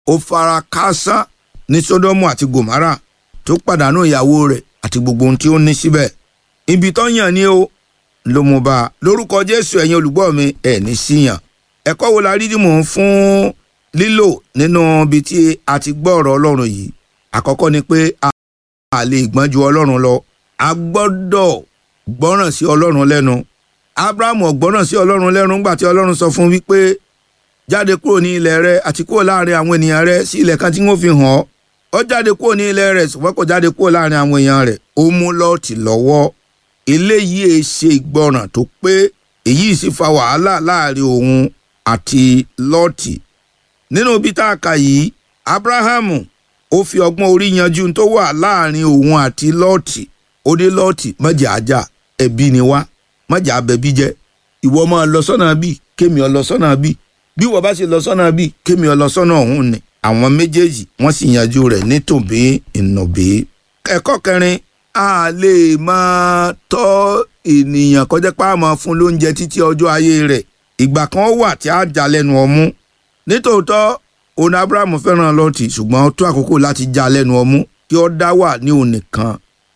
ó fara káásá ní sódómù àti gòmárà tó pàdánù ìyàwó rẹ̀ àti gbogbo ohun tí ó ní síbẹ̀ ibi tó yàn ni ó ló mú bá a lórúkọ jésù ẹ̀yin olùgbọ́ mi ẹ̀ ní síyàn ẹ̀kọ́ wo la rí dìmọ̀ fún lílò nínú ibi tí a ti gbọ́ ọ̀rọ̀ ọlọ́run yìí àkọ́kọ́ ni pé a lè gbọ́n ju ọlọ́run lọ a gbọ́dọ̀ gbọ́ràn sí ọlọ́run lẹ́nu abrahamu gbọ́ràn sí ọlọ́run lẹ́nu nígbà tí ọlọ́run sọ fún wípé jáde kúrò ní ilẹ̀ rẹ àti kúrò láàrin àwọn ènìyàn rẹ sí ilẹ̀ kan tí wọ́n fi hàn ọ́ ó jáde kúrò ní ilẹ̀ rẹ̀ ṣùgbọ́n kò jáde kúrò láàrin àwọn èèyàn rẹ̀ ó mú lọ́ọ̀tì lọ́wọ́ eléyìí è ṣe ìgbọràn tó pé èyí sì fa wàhálà láàrin òun àti lọ́ọ̀tì nínú ibi tá a kà yìí abrahamu ó fi ọgbọ́n orí yanjú tó wà láàrin òun àti lọ́ọ̀tì ó dé lọ́ọ̀tì mọ̀jà ajá ẹbí ni wá mọ̀jà abẹ́bí jẹ́ ìwọ máa lọ sọ́nà bíi kémi ọ lọ sọ́nà bíi bí wọ́n bá ṣe lọ sọ́nà bíi kémi ọ lọ sọ́nà ọ̀hún ni àwọn méjèèjì wọ́n sì yanjú rẹ̀ nítòbí ìnàbí. ẹ̀kọ́ kẹrin a lè máa tọ́ ènìyàn kọjá pé a máa fún lóúnjẹ títí ọjọ́ ayé rẹ̀ ìgbà kan wà tí a já lẹ́nu ọmú nítòótọ́ òun abrahamu fẹ́ràn lọ́ọ̀tì ṣùgbọ́n ó tó àkókò láti já lẹ́nu ọmú kí ó dá wà ní òun nìkan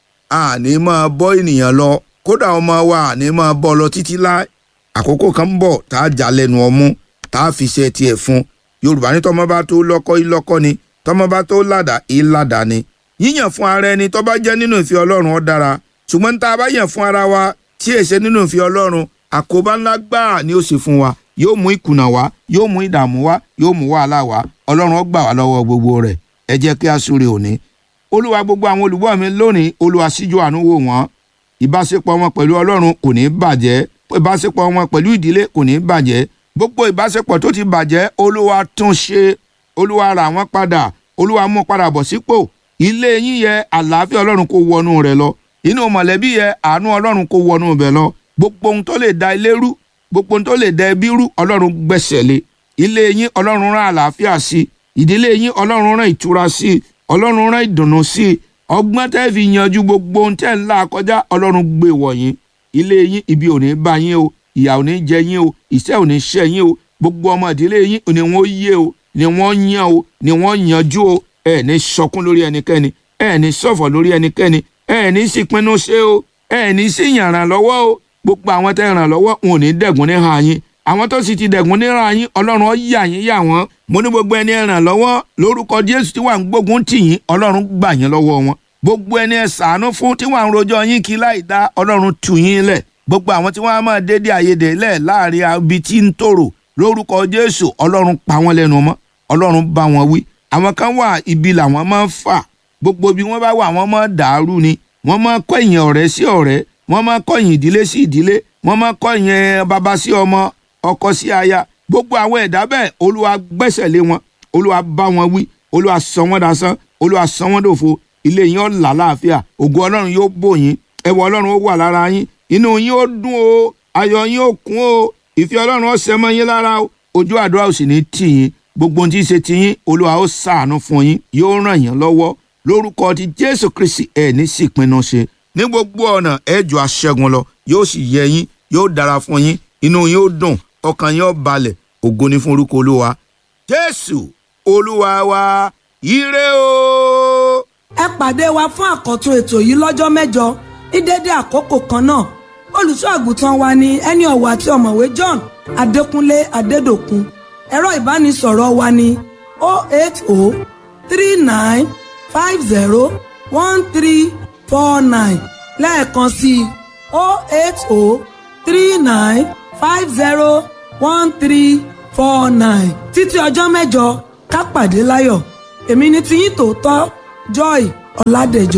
a ní máa bọ́ ènìyàn lọ kódà ọmọ wa a ní máa bọ́ lọ títí láì àkókò kan ń bọ̀ tá a já lẹ́nu ọmú tá a fi ṣe tiẹ̀ fún yorùbá ní tọmọ bá tó lọ́kọ ìlọ́kọ ni tọmọ bá tó ládàá ìládàá ni yíyàn fún ara ẹni tó bá jẹ́ nínú ìfẹ́ ọlọ́run ó dára ṣùgbọ́n tá a bá yàn fún ara wa tí èṣe nínú ìfẹ́ ọlọ́run àkóbá ńlá gbáà ni ó ṣe fún wa yóò mú ìkùnà wá yóò mú ìdààmú wá yóò mú wàhálà wá ọlọ́run ó gbà wá lọ́wọ́ gbogbo rẹ̀ ẹ jẹ́ kí a súre òní olúwa gbogbo àwọn olùgbọ́ mi lónìí olúwa síjú àánú wò wọ́n ìbáṣepọ̀ wọn pẹ̀lú ọlọ́run kò ní bàjẹ́ ìbáṣepọ̀ wọn pẹ̀lú ìdílé kò ní bàjẹ́ gbogbo ìbáṣepọ̀ tó ti bàjẹ́ olúwa tún ṣe olúwa rà wọ́n padà olúwa mú padà bọ̀ sípò ilé yín yẹ àlàáfíà ọlọ́run kó wọnú rẹ̀ lọ inú mọ̀lẹ́bí yẹ àánú ọlọ́run kó wọnú bẹ̀ lọ gbogbo ohun tó lè da ilé rú gbogbo ohun tó lè da ẹbí rú ọlọ́run gbẹ̀sẹ̀ lé ilé yín ọlọ́run rán àlàáfíà sí ìdílé yín ọlọ́run rán ìtura sí ọlọ́run rán ìdùnnú sí ọgbọ́n tẹ́ fi yanjú gbogbo ohun tẹ́ ń là kọjá ọlọ́run gbé wọ̀nyí ilé yín ibi ò ní bá yín o ìyà ò ní jẹ yín o ìṣẹ́ ò ní ṣẹ́ yín o gbogbo ọmọ ìdílé yín ni wọ́n yé o ni wọ́n yàn o ni wọ́n yanjú o ẹ ní sọkún lórí ẹnikẹ́ni ẹ ní ṣọ̀fọ̀ lórí ẹnikẹ́ni ẹ ní sípinnu ṣe o ẹ ní sí yàrá lọ́wọ́ o gbogbo àwọn tẹ́ ràn lọ́wọ́ wọn ò ní dẹ̀gùn ní ha yín àwọn tó sì ti dẹ̀gùn ní ha yín ọlọ́run ó yà yín yà wọ́n mo ní gbogbo ẹni ẹ ràn lọ́wọ́ lórúkọ jésù tí wà ń gbógun tì yín ọlọ́run gbà yín lọ́wọ́ wọn gbogbo ẹni ẹ ṣàánú fún tí wà ń rojọ́ yín kí láì dá ọlọ́run tù yín lẹ̀ gbogbo àwọn tí wọ́n á máa dédé àyèdè lẹ̀ láàrin ibi tí ń tòrò lórúkọ jésù ọlọ́run pa wọ́n lẹ́nu mọ́ ọlọ́run bá wọn wí àwọn kan wà ibi làwọn máa ń fà gbogbo bí wọ́n bá wà wọ́n máa dàrú ni wọ́n máa kọ̀yìn ọ̀rẹ́ sí ọ̀rẹ́ wọ́n máa kọ̀yìn ìdílé sí ìdílé wọ́n máa kọ̀yìn bàbá sí ọmọ ọkọ sí aya gbogbo àwọn ẹ̀dá bẹ́ẹ̀ olúwa gbẹ́sẹ̀ lé wọn olúwa bá wọn wí olúwa sọ wọ́n dasán olúwa sọ wọ́n dòfo ilé yín ó là láàfíà ògo ọlọ́run yóò bò yín ẹwọ ọlọ́run ó wà lára yín inú yín ó dùn o ayọ̀ yín ó kún o ìfẹ́ ọlọ́run ó ṣẹ mọ́ yín lára o ojú àdúrà ò sì ní tì yín gbogbo ohun tí ń ṣe ti yín olúwa ó ṣàánú fún yín yóò ràn yín lọ́wọ́ lórúkọ ti jésù kristi ẹ̀ ní sì pinnu ṣe ní gbogbo ọ̀nà ẹ jù aṣẹ́gun lọ yóò sì yẹ yín yóò dára fún yín inú yín ó dùn ọkàn yín ó balẹ̀ ògo ni fún orúkọ olúwa jésù olúwa wa ire o. ẹ pàdé wa fún àkọ́tún ètò yìí lọ́jọ́ mẹ́jọ ní dédé àkókò kan náà olùṣọ́ àgùntàn wa ni ẹni ọ̀wọ̀ àti ọ̀mọ̀wé john adékúnlé adédòkun ẹ̀rọ ìbánisọ̀rọ̀ wa ni 08039501349 lẹ́ẹ̀kan sí i 08039501349 títí ọjọ́ mẹ́jọ ká pàdé láyọ̀ èmi ni tiyín tòótọ́ joy ọ̀làdẹ̀jọ.